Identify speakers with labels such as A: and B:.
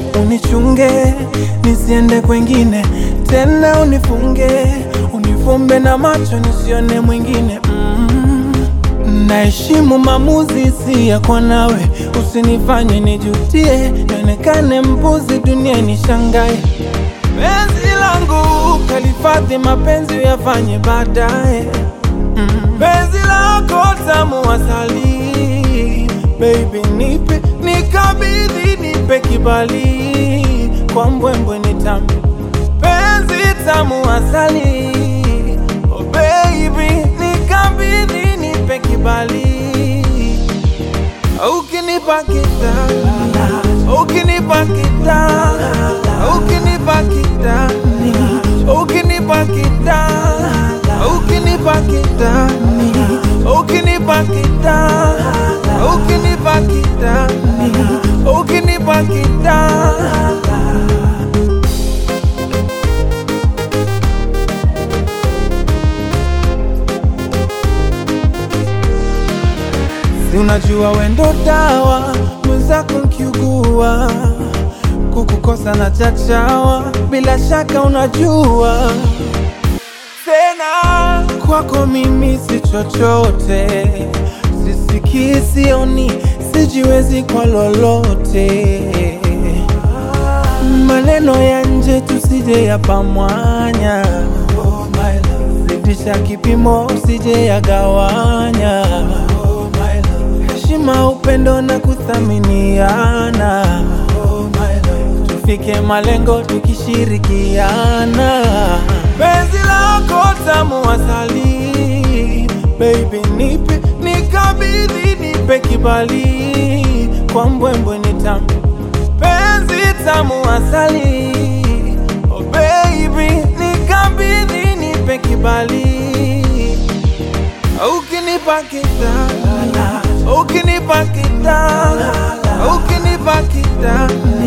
A: unichunge nisiende kwengine tena, unifunge unifumbe na macho nisione mwingine mm. Naheshimu maamuzi si yako nawe, usinifanye nijutie, nionekane mbuzi dunia nishangae. Penzi langu kalifadhi, mapenzi uyafanye baadaye. Mm. Penzi lako tamu asali, baby nipe, nikabidhi, nipe kibali, kwa mbwembwe nitamu. Penzi tamu asali, oh baby nikabidhi, nipe kibali, ukinipa kitala, ukinipa kitala, ukinipa kitani, ukinipa kitala, ukinipa kitani, ukinipa kitala, ukinipa kitani, ukinipa kitala. Si unajua wendo dawa, mwenzako nkiugua, kukukosa na chachawa, bila shaka unajua tena kwako mimi si chochote, sisikii, sioni, sijiwezi kwa lolote. Maneno ya nje tusije yapamwanya, zidisha kipimo usije yagawanya. Heshima, upendo na kuthaminiana, tufike malengo tukishirikiana. Penzi lako tamu asali, baby nipe, nikabidhi, nipe kibali, kwa mbwembwe nitamu. Penzi tamu asali, oh baby nikabidhi, nipe kibali, ukinipa kitala, ukinipa kitala, ukinipa kitala